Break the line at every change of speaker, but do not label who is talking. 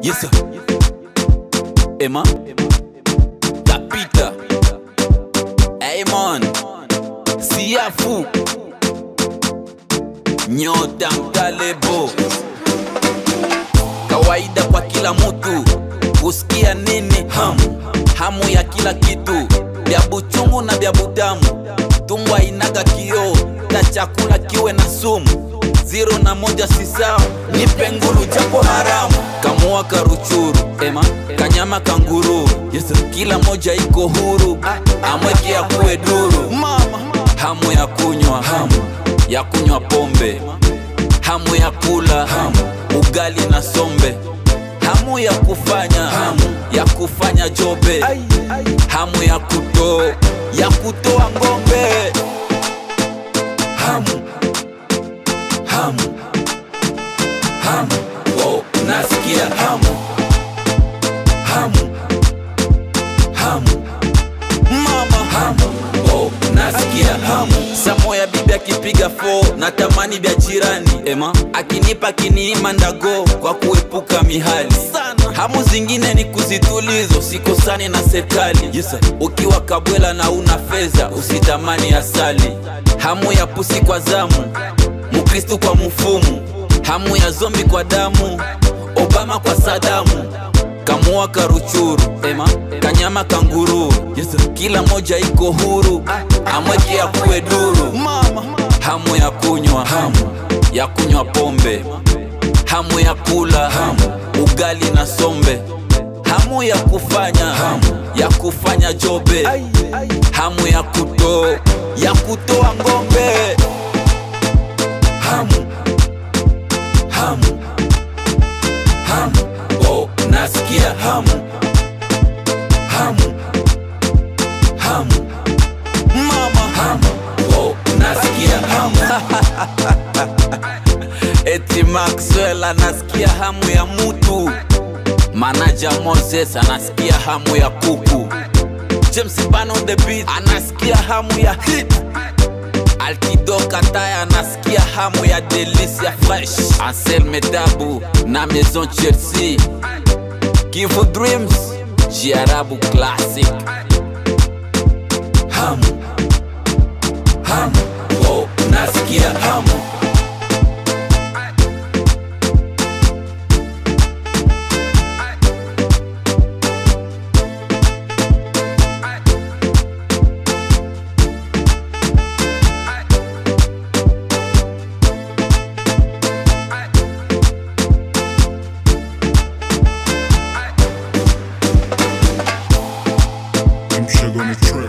Yes sir. Emma Tapita Aimon Siafu Nyota Mtalebo Kawaida kwa kila mutu kusikia nini hamu hamu ya kila kitu vya buchungu na vya butamu tumbo inaga kioo na chakula kiwe na sumu ziro na moja si sawa ni pengulu japo haramu kamua karuchuru ema kanyama kanguru yes, kila moja iko huru amweke ya kuwe duru mama hamu ya kunywa hamu ya kunywa pombe hamu ya kula hamu ugali na sombe hamu ya kufanya hamu ya kufanya jobe hamu ya kuto ya kutoa ngombe hamu hamu hamu oh, nasikia hamu hamu hamu mama hamu oh, nasikia hamu samo ya bibi akipiga fo natamani vya jirani ema akinipa kiniima ndago kwa kuepuka mihali sana hamu zingine ni kuzitulizo sikosani na serikali yes, sir. ukiwa kabwela na una fedha usitamani asali hamu ya pusi kwa zamu mukristu kwa mfumu hamu ya zombi kwa damu obama kwa sadamu kamua karuchuru ema kanyama kanguru yes, sir. kila moja iko huru amweke ya kuwe duru mama hamu ya kunywa hamu ya kunywa pombe hamu ya kula hamu ugali na sombe hamu ya kufanya hamu ya kufanya jobe hamu ya kuto ya kutoa ngombe hamu hamu hamu oh, nasikia hamu hamu hamu mama hamu oh, nasikia hamu eti maxwell anasikia hamu ya mutu manaja moses anasikia hamu ya kuku james ban on the beat anasikia hamu ya hit Altido Kataya anasikia hamu ya delisia fresh Ansel Medabu na Maison Chelsea Kivu Dreams Jiarabu Classic Hamu Hamu oh, nasikia hamu
Keep sugar on the track.